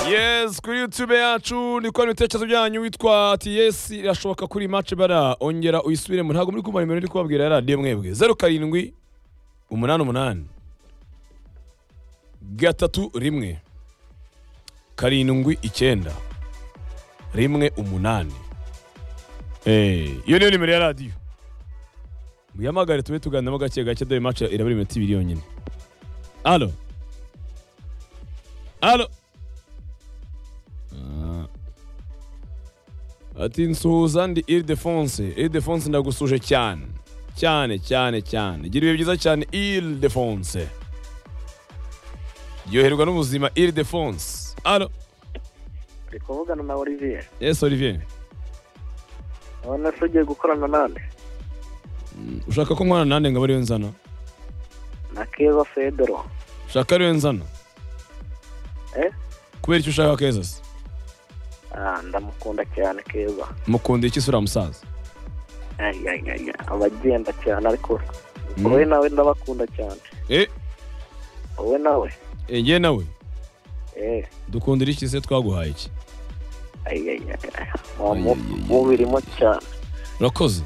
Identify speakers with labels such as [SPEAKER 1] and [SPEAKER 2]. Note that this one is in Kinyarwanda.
[SPEAKER 1] neza kuri youtube yacu ni kubona ibitekerezo byanyu witwa ts irashoboka kuri mace bara ongera uyisubiremo ntabwo muri kumva nimero ndi kubabwira ya radiyo mwebwe zeru karindwi umunani umunani gatatu rimwe karindwi icyenda rimwe umunani Eh, iyo niyo nimero ya radiyo muyahamagare tube tuganiramo gake gake dore mace irabura iminota ibiri yonyine alo alo ati nsuhuza ndi iridefonse iridefonse ndagusuje cyane cyane cyane cyane gira ibihe byiza cyane iridefonse ryoherwa n'ubuzima iridefonse alo
[SPEAKER 2] ndi kuvugana na olivier
[SPEAKER 1] ese olivier
[SPEAKER 2] urabona ko ugiye gukorana nande
[SPEAKER 1] ushaka ko nkorana nande ngabo ariyo nzana
[SPEAKER 2] na keza federo
[SPEAKER 1] ushaka ariyo nzana
[SPEAKER 2] Eh?
[SPEAKER 1] kubera icyo ushaka keza se
[SPEAKER 2] Ah, ndamukunda cyane keza
[SPEAKER 1] mukunda iki sura musaza
[SPEAKER 2] Ay, ay, ay, ay. abagenda cyane ariko wowe nawe ndabakunda cyane
[SPEAKER 1] eh
[SPEAKER 2] wowe nawe
[SPEAKER 1] eh, njye nawe
[SPEAKER 2] eh
[SPEAKER 1] dukundira iki se twaguhaye iki
[SPEAKER 2] ay, ay, ay, ay. Uwo mu- uwo birimo cyane
[SPEAKER 1] urakoze